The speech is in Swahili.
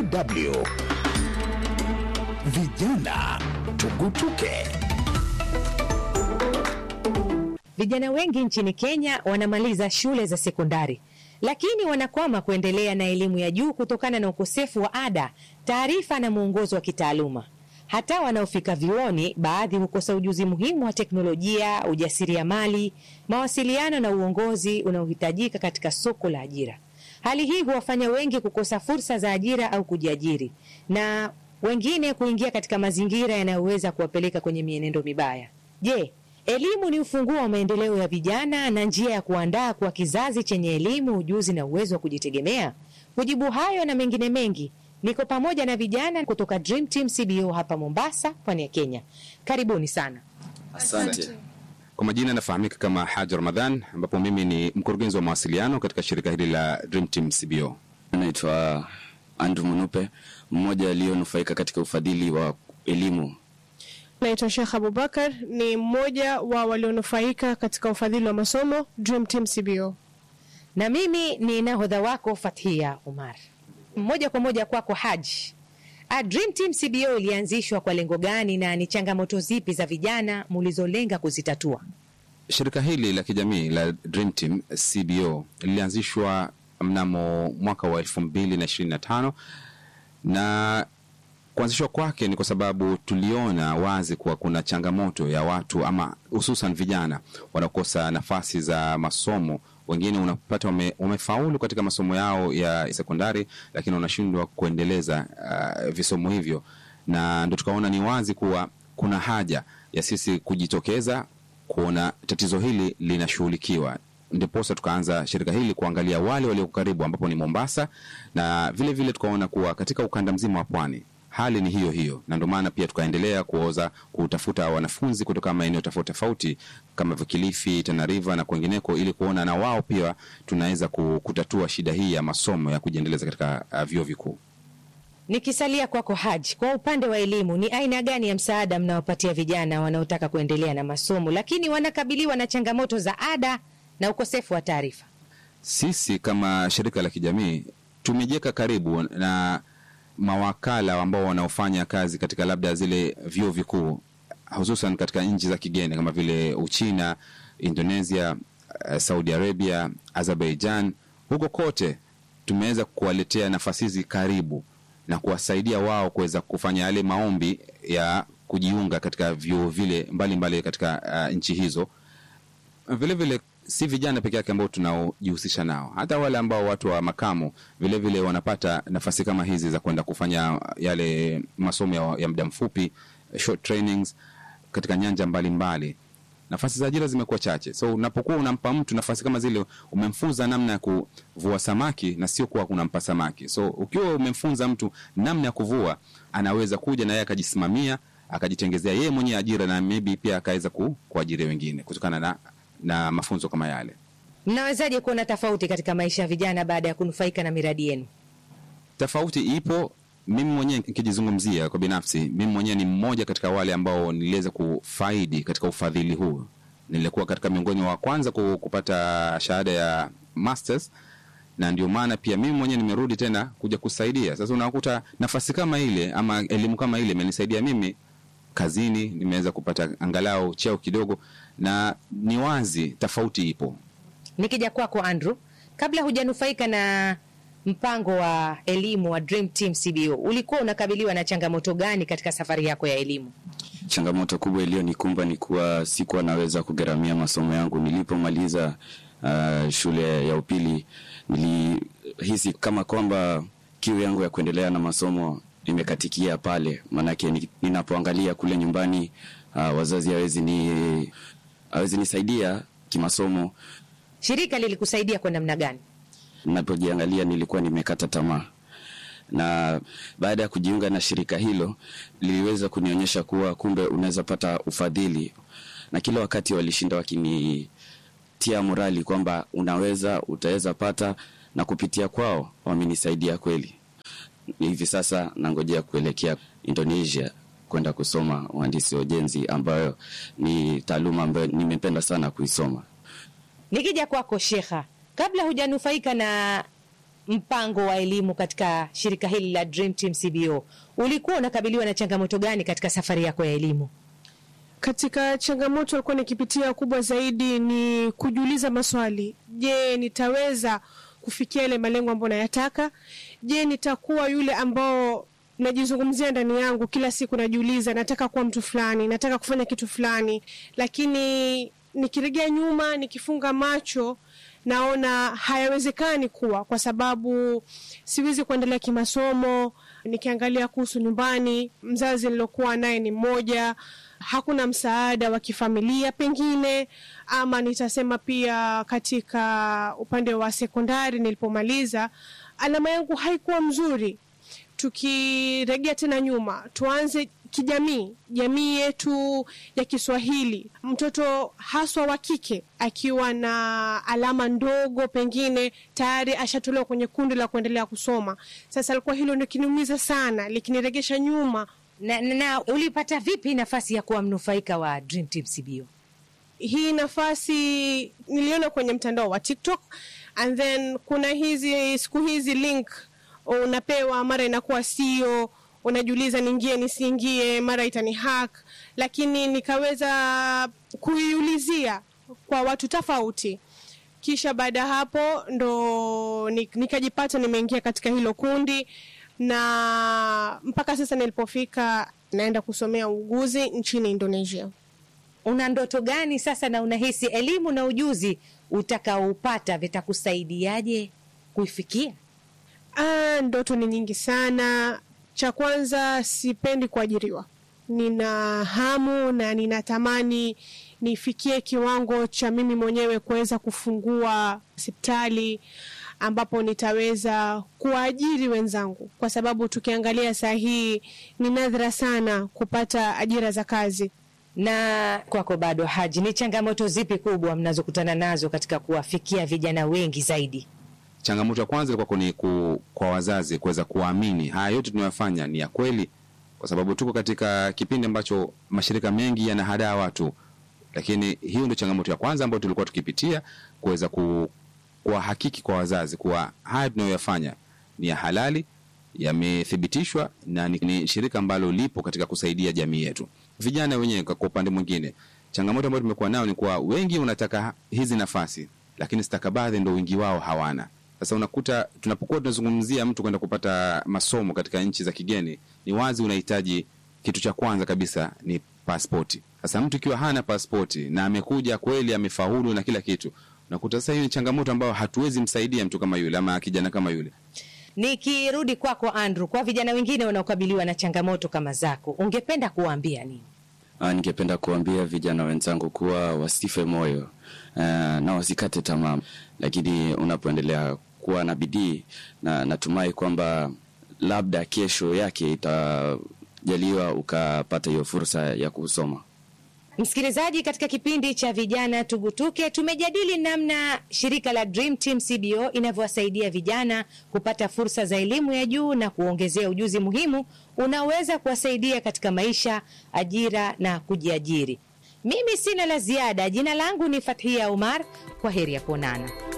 DW. Vijana tugutuke. Vijana wengi nchini Kenya wanamaliza shule za sekondari, lakini wanakwama kuendelea na elimu ya juu kutokana na ukosefu wa ada, taarifa na mwongozo wa kitaaluma. Hata wanaofika vyuoni, baadhi hukosa ujuzi muhimu wa teknolojia, ujasiriamali, mawasiliano na uongozi unaohitajika katika soko la ajira. Hali hii huwafanya wengi kukosa fursa za ajira au kujiajiri, na wengine kuingia katika mazingira yanayoweza kuwapeleka kwenye mienendo mibaya. Je, elimu ni ufunguo wa maendeleo ya vijana na njia ya kuandaa kwa kizazi chenye elimu, ujuzi na uwezo wa kujitegemea? Kujibu hayo na mengine mengi, niko pamoja na vijana kutoka Dream Team CBO hapa Mombasa, pwani ya Kenya. Karibuni sana. Asante. Kwa majina nafahamika kama Haji Ramadhan, ambapo mimi ni mkurugenzi wa mawasiliano katika shirika hili la Dream Team CBO. Naitwa Andrew Munupe, mmoja aliyonufaika katika ufadhili wa elimu. Naitwa Sheikh Abubakar, ni mmoja wa walionufaika katika ufadhili wa masomo Dream Team CBO. Na mimi ni nahodha wako Fathia Umar. Moja kwa moja kwako Haji. A Dream Team CBO ilianzishwa kwa lengo gani na ni changamoto zipi za vijana mulizolenga kuzitatua? Shirika hili la kijamii la Dream Team CBO lilianzishwa mnamo mwaka wa elfu mbili na ishirini na tano na kuanzishwa kwake ni kwa sababu tuliona wazi kuwa kuna changamoto ya watu ama hususan vijana wanaokosa nafasi za masomo. Wengine unapata wame, wamefaulu katika masomo yao ya sekondari, lakini wanashindwa kuendeleza uh, visomo hivyo, na ndo tukaona ni wazi kuwa kuna haja ya sisi kujitokeza kuona tatizo hili linashughulikiwa ndiposa tukaanza shirika hili kuangalia wale walioko karibu ambapo ni Mombasa, na vile vile tukaona kuwa katika ukanda mzima wa pwani hali ni hiyo hiyo, na ndio maana pia tukaendelea kuoza kutafuta wanafunzi kutoka maeneo tofauti tofauti kama vile Kilifi, Tana River na kwengineko, ili kuona na wao pia tunaweza kutatua shida hii ya masomo ya kujiendeleza katika uh, vyuo vikuu. Nikisalia kwako Haji, kwa upande wa elimu, ni aina gani ya msaada mnawapatia vijana wanaotaka kuendelea na masomo lakini wanakabiliwa na changamoto za ada na ukosefu wa taarifa? Sisi kama shirika la kijamii tumejiweka karibu na mawakala ambao wanaofanya kazi katika labda zile vyuo vikuu hususan katika nchi za kigeni kama vile Uchina, Indonesia, uh, Saudi Arabia, Azerbaijan. Huko kote tumeweza kuwaletea nafasi hizi karibu na kuwasaidia wao kuweza kufanya yale maombi ya kujiunga katika vyuo vile mbalimbali mbali katika uh, nchi hizo. Vile vile si vijana peke yake ambao tunaojihusisha nao, hata wale ambao watu wa makamo vile vile wanapata nafasi kama hizi za kwenda kufanya yale masomo ya, ya muda mfupi short trainings katika nyanja mbalimbali mbali. Nafasi za ajira zimekuwa chache, so unapokuwa unampa mtu nafasi kama zile, umemfunza namna ya kuvua samaki na sio kuwa unampa samaki. So ukiwa umemfunza mtu namna ya kuvua, anaweza kuja na yeye akajisimamia akajitengezea yeye mwenyewe ajira na maybe pia akaweza ku, kuajiri wengine kutokana na na mafunzo kama yale. Mnawezaje kuona tofauti katika maisha ya vijana baada ya kunufaika na miradi yenu? Tofauti ipo. Mimi mwenyewe nikijizungumzia kwa binafsi, mimi mwenyewe ni mmoja katika wale ambao niliweza kufaidi katika ufadhili huu. Nilikuwa katika miongoni wa kwanza kupata shahada ya masters, na ndio maana pia mimi mwenyewe nimerudi tena kuja kusaidia. Sasa unakuta nafasi kama ile ama elimu kama ile imenisaidia mimi kazini, nimeweza kupata angalau cheo kidogo na ni wazi tofauti ipo. Nikija kwako Andrew, kabla hujanufaika na mpango wa elimu wa Dream Team CBO, ulikuwa unakabiliwa na changamoto gani katika safari yako ya elimu? Changamoto kubwa iliyonikumba ni kuwa sikuwa naweza kugharamia masomo yangu. Nilipomaliza uh, shule ya upili, nilihisi kama kwamba kiu yangu ya kuendelea na masomo imekatikia pale, maanake ninapoangalia kule nyumbani uh, wazazi hawezi ni hawezi nisaidia kimasomo. Shirika lilikusaidia kwa namna gani? Napojiangalia nilikuwa nimekata tamaa, na baada ya kujiunga na shirika hilo liliweza kunionyesha kuwa kumbe unaweza pata ufadhili, na kila wakati walishinda wakinitia morali kwamba unaweza, utaweza pata, na kupitia kwao wamenisaidia kweli. Hivi sasa nangojea kuelekea Indonesia kwenda kusoma uhandisi wa ujenzi ambayo ni taaluma ambayo nimependa sana kuisoma. Nikija kwako Shekha, kabla hujanufaika na mpango wa elimu katika shirika hili la Dream Team CBO, ulikuwa unakabiliwa na changamoto gani katika safari yako ya elimu? Katika changamoto alikuwa nikipitia kubwa zaidi ni kujiuliza maswali. Je, nitaweza kufikia yale malengo ambayo nayataka? Je, nitakuwa yule ambao najizungumzia ndani yangu kila siku, najiuliza nataka kuwa mtu fulani, nataka kufanya kitu fulani, lakini nikiregea nyuma, nikifunga macho naona hayawezekani kuwa, kwa sababu siwezi kuendelea kimasomo. Nikiangalia kuhusu nyumbani, mzazi nilokuwa naye ni mmoja, hakuna msaada wa kifamilia pengine, ama nitasema pia katika upande wa sekondari nilipomaliza, alama yangu haikuwa mzuri. Tukiregea tena nyuma, tuanze kijamii, jamii yetu ya Kiswahili, mtoto haswa wa kike akiwa na alama ndogo, pengine tayari ashatolewa kwenye kundi la kuendelea kusoma. Sasa alikuwa hilo likiniumiza sana, likiniregesha nyuma. Na, na, na ulipata vipi nafasi ya kuwa mnufaika wa Dream Team CBO? Hii nafasi niliona kwenye mtandao wa TikTok and then kuna hizi siku hizi link unapewa, mara inakuwa sio unajiuliza niingie nisiingie, mara itani hack, lakini nikaweza kuiulizia kwa watu tofauti, kisha baada ya hapo ndo nikajipata nimeingia katika hilo kundi, na mpaka sasa nilipofika naenda kusomea uuguzi nchini Indonesia. Una ndoto gani sasa, na unahisi elimu na ujuzi utakaoupata vitakusaidiaje kuifikia? Ah, ndoto ni nyingi sana. Cha kwanza, sipendi kuajiriwa. Nina hamu na ninatamani nifikie kiwango cha mimi mwenyewe kuweza kufungua hospitali ambapo nitaweza kuwaajiri wenzangu, kwa sababu tukiangalia saa hii ni nadra sana kupata ajira za kazi. Na kwako bado, Haji, ni changamoto zipi kubwa mnazokutana nazo katika kuwafikia vijana wengi zaidi? Changamoto ya kwanza ilikuwa ni ku, kwa wazazi kuweza kuamini haya yote tunayofanya ni ya kweli, kwa sababu tuko katika kipindi ambacho mashirika mengi yanahadaa watu, lakini hiyo ndio changamoto ya kwanza ambayo tulikuwa tukipitia, kuweza ku, kuwahakiki kwa wazazi kuwa haya tunayoyafanya ni ya halali, yamethibitishwa na ni, ni shirika ambalo lipo katika kusaidia jamii yetu. Vijana wenyewe kwa upande mwingine, changamoto ambayo tumekuwa nao ni kuwa wengi wanataka hizi nafasi, lakini stakabadhi ndo wingi wao hawana. Sasa unakuta tunapokuwa tunazungumzia mtu kwenda kupata masomo katika nchi za kigeni, ni wazi unahitaji kitu cha kwanza kabisa ni paspoti. Sasa mtu ikiwa hana paspoti na amekuja kweli amefaulu na kila kitu, unakuta sasa hiyo ni changamoto ambayo hatuwezi msaidia mtu kama yule ama kijana kama yule. Nikirudi kwako kwa Andrew, kwa vijana wengine wanaokabiliwa na changamoto kama zako, ungependa kuwaambia nini? Ah, ningependa kuambia vijana wenzangu kuwa wasife moyo uh, na wasikate tamaa, lakini unapoendelea kuwa na bidii na natumai kwamba labda kesho yake itajaliwa ukapata hiyo fursa ya kusoma. Msikilizaji, katika kipindi cha vijana tugutuke, tumejadili namna shirika la Dream Team CBO inavyowasaidia vijana kupata fursa za elimu ya juu na kuongezea ujuzi muhimu unaoweza kuwasaidia katika maisha, ajira na kujiajiri. Mimi sina la ziada. Jina langu ni Fathia Umar. Kwa heri ya kuonana.